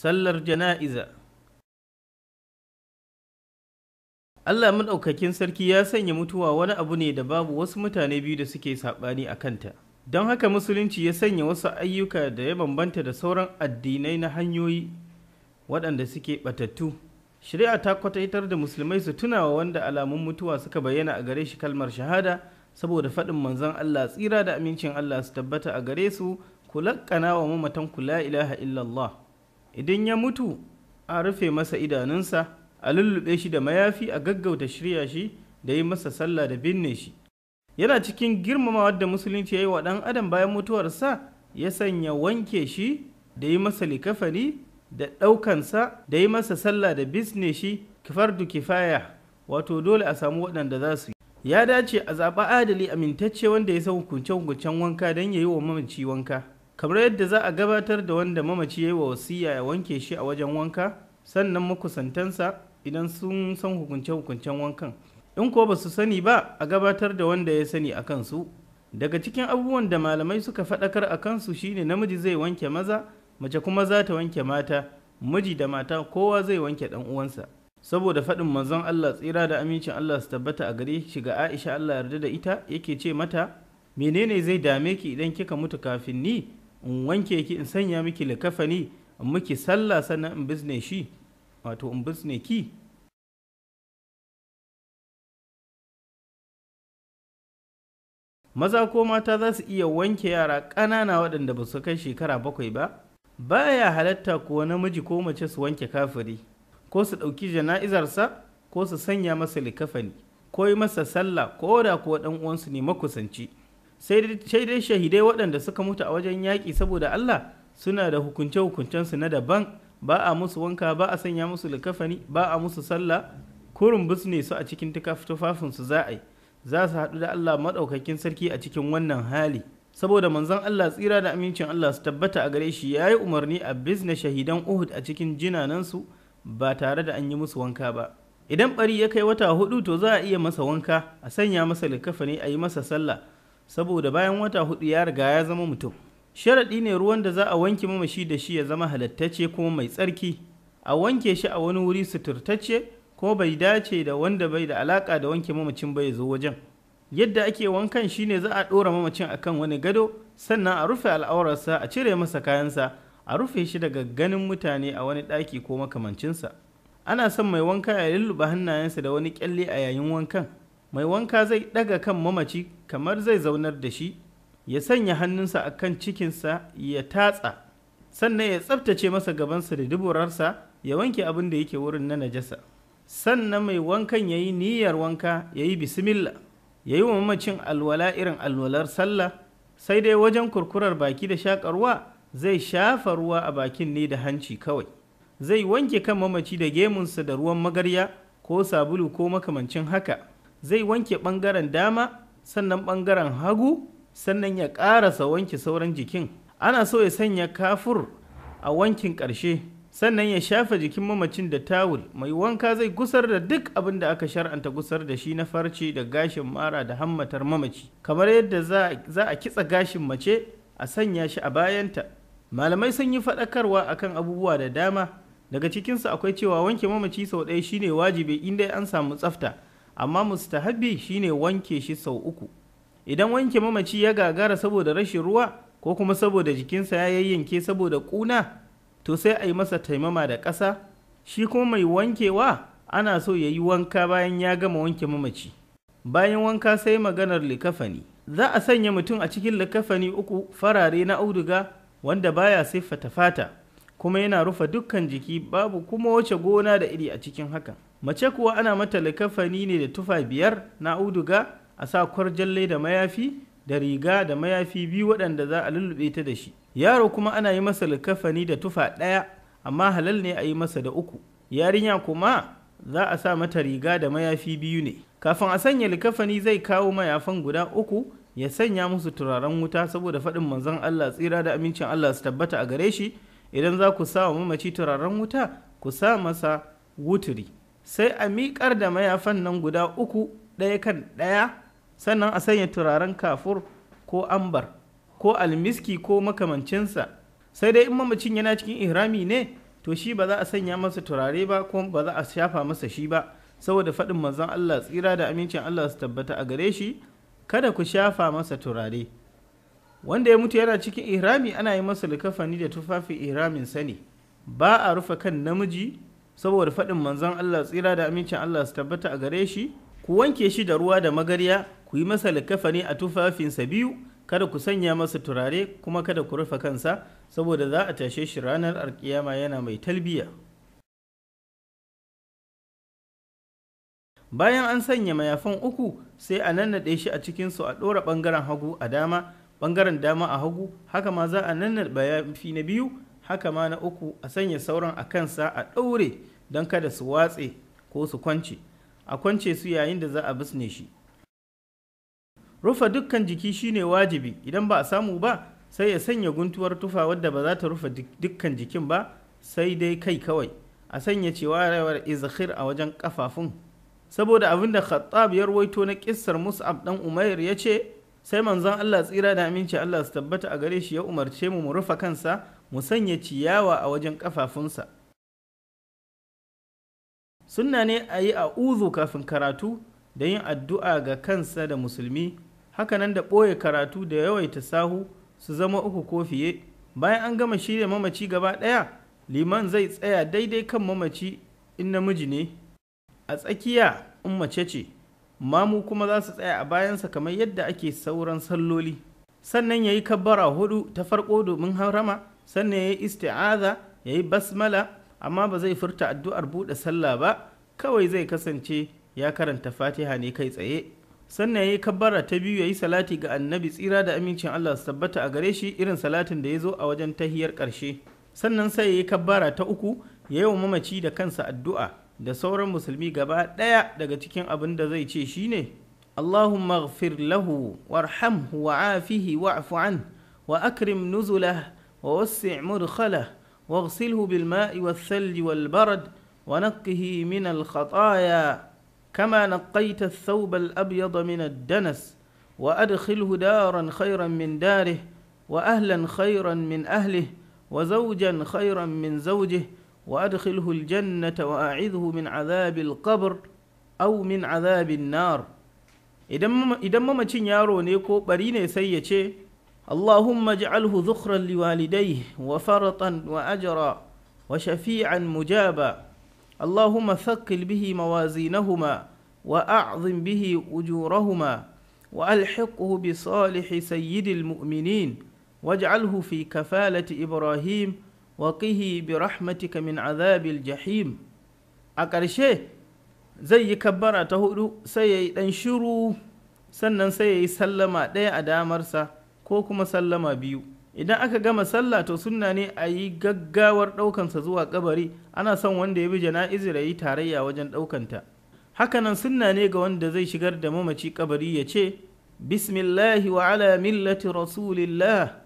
sallar jana'iza Allah maɗaukakin sarki ya sanya mutuwa wani abu ne da babu wasu mutane biyu da suke saɓani a kanta. Don haka musulunci ya sanya wasu ayyuka da ya bambanta da sauran addinai na hanyoyi waɗanda suke ɓatattu. Shari'a ta kwataitar da musulmai su tunawa wanda alamun mutuwa suka bayyana a gare shi kalmar shahada saboda faɗin manzon Allah tsira da amincin Allah su tabbata a gare su ku laƙana wa mamatan ku la ilaha illallah. Idan ya mutu a rufe masa idanunsa a lullube shi da mayafi a gaggauta shirya shi da yi masa sallah da binne shi yana cikin girmamawa da musulunci ya yi wa ɗan adam bayan mutuwarsa ya sanya wanke shi da yi masa likafani da ɗaukansa da yi masa sallah da bisne shi kifardu kifaya wato dole a samu waɗanda za su yi ya dace a zaɓa adali amintacce wanda ya san hukunce-hukuncen wanka don ya yi wa mamaci wanka kamar yadda za a gabatar da wanda mamaci ya yi wa wasiya ya wanke shi a wajen wanka sannan makusantansa idan sun san hukunce-hukuncen wankan in ko ba su sani ba a gabatar da wanda ya sani a kansu daga cikin abubuwan da malamai suka faɗakar a kansu shine namiji zai wanke maza mace kuma za ta wanke mata miji da mata kowa zai wanke ɗan uwansa saboda faɗin manzon Allah tsira da amincin Allah su tabbata a gare shi ga Aisha Allah yarda da ita yake ce mata menene zai dame ki idan kika mutu kafin ni in wanke ki in sanya miki likafani in miki sallah sannan in bizne shi wato in bizne ki maza ko mata za su iya wanke yara ƙanana waɗanda ba su kai shekara bakwai ba baya halatta ko namiji ko mace su wanke kafiri ko su ɗauki jana'izarsa ko su sanya masa likafani ko yi masa sallah ko da kuwa ɗan uwansu ne makusanci sai dai shahidai waɗanda suka mutu a wajen yaƙi saboda Allah suna da hukunce-hukuncensu na daban ba a musu wanka ba a sanya musu likafani ba a musu sallah kurin ne su a cikin tufafinsu za a yi za su haɗu da Allah maɗaukakin sarki a cikin wannan hali saboda manzon Allah tsira da amincin Allah su tabbata a gare shi ya yi umarni a bizne shahidan Uhud a cikin jinanansu ba tare da an yi musu wanka ba idan bari ya kai wata hudu to za a iya masa wanka a sanya masa likafani a yi masa sallah saboda bayan wata hudu ya riga ya zama mutum sharaɗi ne ruwan da za a wanke mamashi da shi ya zama halattacce kuma mai tsarki a wanke shi a wani wuri suturtacce ko bai dace da wanda bai da alaka da wanke mamacin bai zo wajen yadda ake wankan shine za a ɗora mamacin akan wani gado sannan a rufe al'aurarsa a cire masa kayansa a rufe shi daga ganin mutane a wani ɗaki ko makamancinsa ana son mai wanka ya lulluɓe hannayensa da wani kyalle a yayin wankan mai wanka zai ɗaga kan mamaci kamar zai zaunar da shi ya sanya hannunsa a kan cikinsa ya tatsa sannan ya tsabtace masa gabansa da duburarsa ya wanke abin da yake wurin na najasa sannan mai wankan ya yi niyyar wanka ya yi bismillah ya yi wa mamacin alwala irin alwalar sallah sai dai wajen kurkurar baki da shakarwa zai shafa ruwa a bakin ne da hanci kawai zai wanke kan mamaci da gemunsa da ruwan magarya ko sabulu ko makamancin haka zai wanke ɓangaren dama sannan ɓangaren hagu sannan ya ƙarasa wanke sauran jikin ana so ya sanya kafur a wankin ƙarshe sannan ya shafa jikin mamacin da tawul mai wanka zai gusar da duk abin da aka shar'anta gusar da shi na farce da gashin mara da hammatar mamaci kamar yadda za a kitsa gashin mace a sanya shi a bayanta malamai sun yi faɗakarwa akan abubuwa da dama daga cikinsu akwai cewa wanke mamaci sau ɗaya shine wajibi inda an samu tsafta amma mustahabi shine wanke shi sau uku idan wanke mamaci ya gagara saboda rashin ruwa ko kuma saboda jikinsa ya yayyanke saboda ƙuna to sai a yi masa taimama da ƙasa shi kuma mai wankewa ana so ya yi wanka bayan ya gama wanke mamaci bayan wanka sai maganar likafani za a sanya mutum a cikin likafani uku farare na auduga wanda baya siffata fata kuma yana rufe dukkan jiki babu kuma wace gona da iri a cikin hakan mace kuwa ana mata likafani ne da tufa biyar na auduga a sa kwarjalle da mayafi da riga da mayafi biyu waɗanda za a lullube ta da shi yaro kuma ana yi masa likafani da tufa ɗaya amma halal ne a yi masa da uku yarinya kuma za a sa mata riga da mayafi biyu ne kafin a sanya likafani zai kawo mayafan guda uku ya sanya musu turaren wuta saboda faɗin manzon Allah tsira da amincin Allah su tabbata a gare shi idan za ku sa wa mamaci turaren wuta ku sa masa wuturi sai a miƙar da mayafan nan guda uku ɗaya kan ɗaya sannan a sanya turaren kafur ko ambar ko almiski ko makamancinsa sai dai in mamacin yana cikin ihrami ne to shi ba za a sanya masa turare ba kuma ba za a shafa masa shi ba saboda faɗin manzon Allah tsira da amincin Allah su tabbata a gare shi kada ku shafa masa turare wanda ya mutu yana cikin ihrami ana yi masa likafani da tufafi ihramin sani ba a rufe kan namiji saboda faɗin manzon Allah tsira da amincin Allah su tabbata a gare shi ku wanke shi da ruwa da magarya ku yi masa likafani a tufafinsa biyu kada ku sanya masa turare kuma kada ku rufe kansa saboda za a tashe shi ranar alkiyama yana mai talbiya bayan an sanya mayafan uku sai a nannaɗe shi a cikinsu a ɗora ɓangaren hagu a dama ɓangaren dama a hagu haka ma za a nannaɗe mayafi na biyu haka ma na uku a sanya sauran a kansa a ɗaure don kada su watse ko su kwance a kwance su yayin da za a bisne shi rufe dukkan jiki shine wajibi idan ba a samu ba sai ya sanya guntuwar tufa wadda ba za ta rufe dukkan jikin ba sai dai kai kawai a sanya cewa rawar izhir a wajen kafafun saboda abin da khattab ya rawaito na kissar mus'ab dan umair ya ce sai manzon Allah tsira da aminci Allah su tabbata a gare shi ya umarce mu mu rufe kansa mu sanya ciyawa a wajen kafafunsa sunna ne a yi a uzu kafin karatu da yin addu'a ga kansa da musulmi hakanan da ɓoye karatu da yawaita sahu su zama uku ko fiye bayan an gama shirya mamaci gaba ɗaya liman zai tsaya daidai kan mamaci in namiji ne a tsakiya in mace ce mamu kuma za su tsaya a bayansa kamar yadda ake sauran salloli sannan ya yi kabbara hudu ta farko domin harama sannan ya yi isti'aza ya yi basmala amma ba zai furta addu'ar buɗe sallah ba kawai zai kasance ya karanta fatiha ne kai tsaye sannan ya yi kabbara ta biyu ya yi salati ga annabi tsira da amincin Allah su tabbata a gare shi irin salatin da ya zo a wajen tahiyar ƙarshe sannan sai ya yi kabbara ta uku ya yi wa mamaci da kansa addu'a da sauran musulmi gaba ɗaya daga cikin abin da zai ce shine Allahumma ghfir lahu warhamhu wa'afihi wa'fu an wa akrim nuzulah wa wassi' mudkhalah واغسله بالماء والثلج والبرد ونقه من الخطايا كما نقيت الثوب الأبيض من الدنس وأدخله دارا خيرا من داره وأهلا خيرا من أهله وزوجا خيرا من زوجه وأدخله الجنة وأعذه من عذاب القبر أو من عذاب النار idan mamacin yaro ne ko bari ne sai ya ce اللهم اجعله ذخرا لوالديه وفرطا واجرا وشفيعا مجابا اللهم ثقل به موازينهما واعظم به اجورهما والحقه بصالح سيد المؤمنين واجعله في كفاله ابراهيم وقه برحمتك من عذاب الجحيم أكرشه زي كبرة تهدو سي دنشرو سنن سي سلم دي أدامرسا ko kuma sallama biyu idan aka gama sallah to sunna ne a yi gaggawar ɗaukansa zuwa kabari ana son wanda ya bi jana'izir ya yi tarayya wajen ɗaukanta hakanan sunna ne ga wanda zai shigar da mamaci kabari ya ce bismillahi wa ala millati rasulillah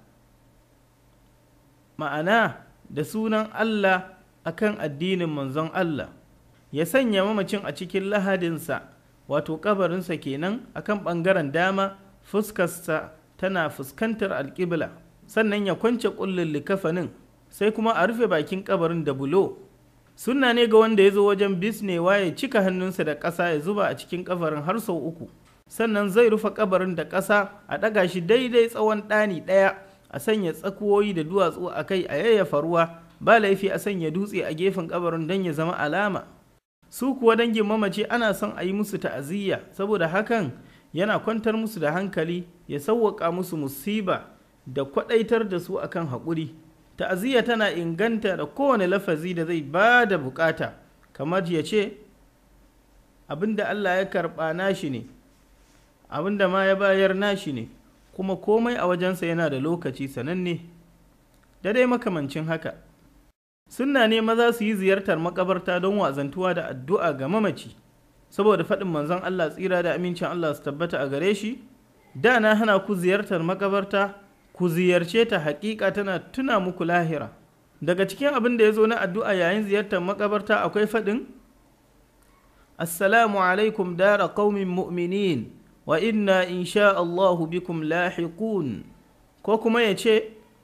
ma'ana da sunan allah akan addinin manzon allah ya sanya mamacin a cikin lahadinsa wato kabarinsa kenan akan ɓangaren dama fuskarsa tana fuskantar alƙibla sannan ya kwance ƙullin likafanin sai kuma a rufe bakin kabarin da bulo sunna ne ga wanda ya zo wajen bisnewa ya cika hannunsa da ƙasa ya zuba a cikin kabarin har sau uku sannan zai rufe kabarin da ƙasa a ɗaga shi daidai tsawon ɗani ɗaya a sanya tsakuwoyi da duwatsu a kai a yayyafa ruwa ba laifi a sanya dutse a gefen kabarin don ya zama alama su kuwa dangin mamaci ana son a yi musu ta'aziyya saboda hakan yana kwantar musu da hankali ya sauwaƙa musu musiba da kwaɗaitar da su akan haƙuri ta'aziyya tana inganta da kowane lafazi da zai ba da bukata kamar ya ce abinda Allah ya karɓa nashi ne abinda ma ya bayar nashi ne kuma komai a wajensa yana da lokaci sananne da dai makamancin haka sunna ne maza su yi ziyartar makabarta don wazantuwa da addu'a ga mamaci saboda faɗin manzon Allah tsira da amincin Allah su tabbata a gare shi da na hana ku ziyartar makabarta ku ziyarce ta haƙiƙa tana tuna muku lahira daga cikin abin da ya zo na addu'a yayin ziyartar makabarta akwai faɗin assalamu alaikum dara qaumin mu'minin wa inna insha Allahu bikum lahiqun ko kuma ya ce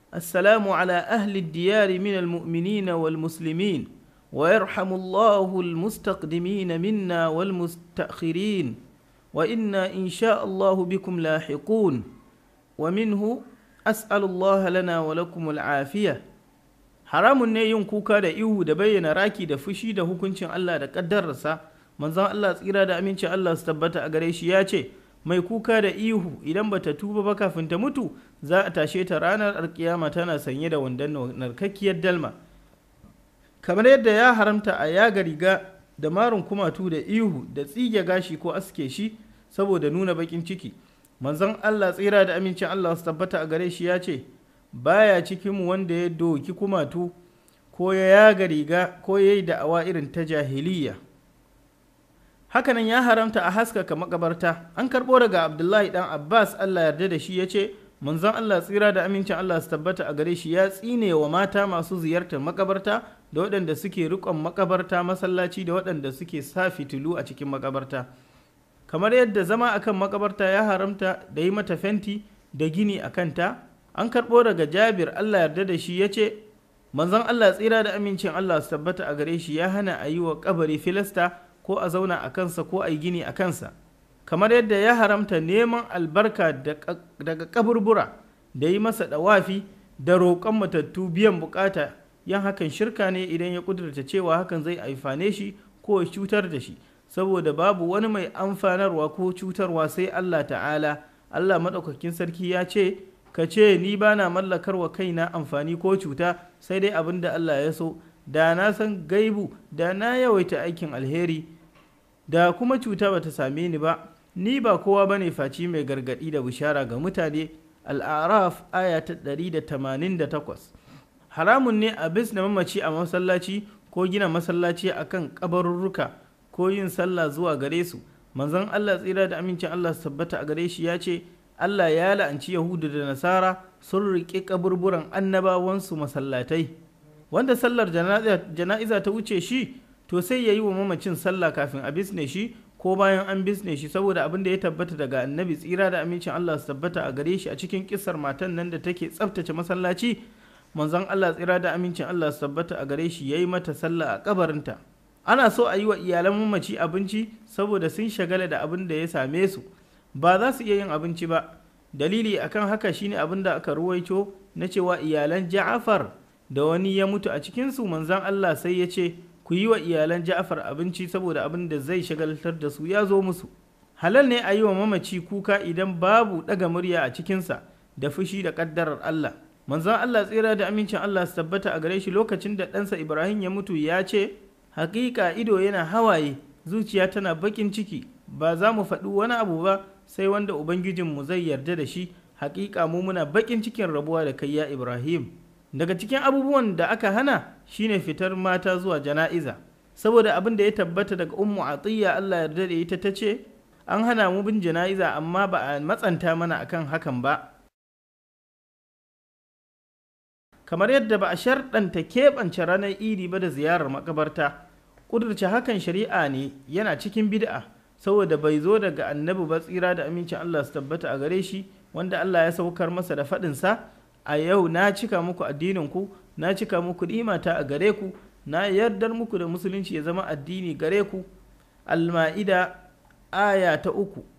السلام على أهل الديار من المؤمنين والمسلمين ويرحم الله المستقدمين منا والمستأخرين وإنا إن شاء الله بكم لاحقون ومنه أسأل الله لنا ولكم العافية haramun ne yin kuka da ihu da bayyana raki da fushi da hukuncin Allah da ƙaddararsa manzon Allah tsira da amincin Allah su tabbata a gare shi ya ce mai kuka da ihu idan bata tuba ba kafin ta mutu za a tashe ta ranar alkiyama tana sanye da wandon narkakkiyar dalma kamar yadda ya haramta a yaga riga da marin kumatu da ihu da tsige gashi ko aske shi saboda nuna bakin ciki manzon Allah tsira da amincin Allah su tabbata a gare shi ya ce baya cikin wanda ya doki kumatu ko ya yaga riga ko ya yi da'awa irin ta jahiliya hakanan ya haramta a haskaka makabarta an karɓo daga abdullahi dan abbas allah yarda da shi ya ce manzon allah tsira da amincin allah su tabbata a gare shi ya tsine wa mata masu ziyartar makabarta da waɗanda suke riƙon makabarta masallaci da waɗanda suke sa fitilu a cikin makabarta kamar yadda zama akan makabarta ya haramta da yi mata fenti da gini a kanta an karɓo daga jabir allah yarda da shi ya ce manzon allah tsira da amincin allah su tabbata a gare shi ya hana a yi wa kabari filasta ko a zauna a kansa ko a yi gini a kansa kamar yadda ya haramta neman albarka daga kaburbura da yi masa dawafi da roƙon matattu biyan bukata yan hakan shirka ne idan ya kudurta cewa hakan zai amfane shi ko ya cutar da shi saboda babu wani mai amfanarwa ko cutarwa sai Allah ta'ala Allah maɗaukakin sarki ya ce ka ce ni ba na mallakar wa kaina amfani ko cuta sai dai abin da Allah ya so da na san gaibu da na yawaita aikin alheri da kuma cuta ba ta same ni ba ni ba kowa ba ne faci mai gargaɗi da bishara ga mutane al'araf aya ta 188 haramun ne a bis na mamaci a masallaci ko gina masallaci a kan kabarurruka ko yin sallah zuwa gare su manzon allah tsira da amincin allah su tabbata a gare shi ya ce allah ya la'anci yahudu da nasara sun riƙe kaburburan annabawansu masallatai wanda sallar jana'iza ta wuce shi to sai ya yi wa mamacin sallah kafin a bisne shi ko bayan an bisne shi saboda abin da ya tabbata daga annabi tsira da amincin Allah su tabbata a gare shi a cikin kisar matan nan da take tsaftace masallaci manzon Allah tsira da amincin Allah su tabbata a gare shi yayi mata sallah a kabarinta ana so a yi wa iyalan mamaci abinci saboda sun shagala da abin da ya same su ba za su iya yin abinci ba dalili akan haka shine abin da aka ruwaito na cewa iyalan Ja'far da wani ya mutu a cikinsu manzon Allah sai ya ce ku yi wa iyalan Ja'far abinci saboda abin da zai shagaltar da su ya zo musu. Halal ne a yi wa mamaci kuka idan babu ɗaga murya a cikinsa da fushi da ƙaddarar Allah. Manzon Allah tsira da amincin Allah su tabbata a gare shi lokacin da ɗansa Ibrahim ya mutu ya ce, Hakika ido yana hawaye, zuciya tana baƙin ciki, ba za mu faɗi wani abu ba sai wanda Ubangijinmu zai yarda da shi, hakika mu muna baƙin cikin rabuwa da kai ya Ibrahim. daga cikin abubuwan da aka hana shine fitar mata zuwa jana'iza saboda abin da ya tabbata daga ummu atiyya Allah yarda da ita ta ce an hana mu bin jana'iza amma ba a matsanta mana akan hakan ba kamar yadda ba a sharɗanta keɓance ranar idi ba da ziyarar makabarta ƙudurce hakan shari'a ne yana cikin bid'a saboda bai zo daga annabi ba tsira da amincin Allah su tabbata a gare shi wanda Allah ya saukar masa da faɗinsa a yau na cika muku addininku na cika muku nimata a gare ku na yardar muku da musulunci ya zama addini gare ku alma'ida aya ta uku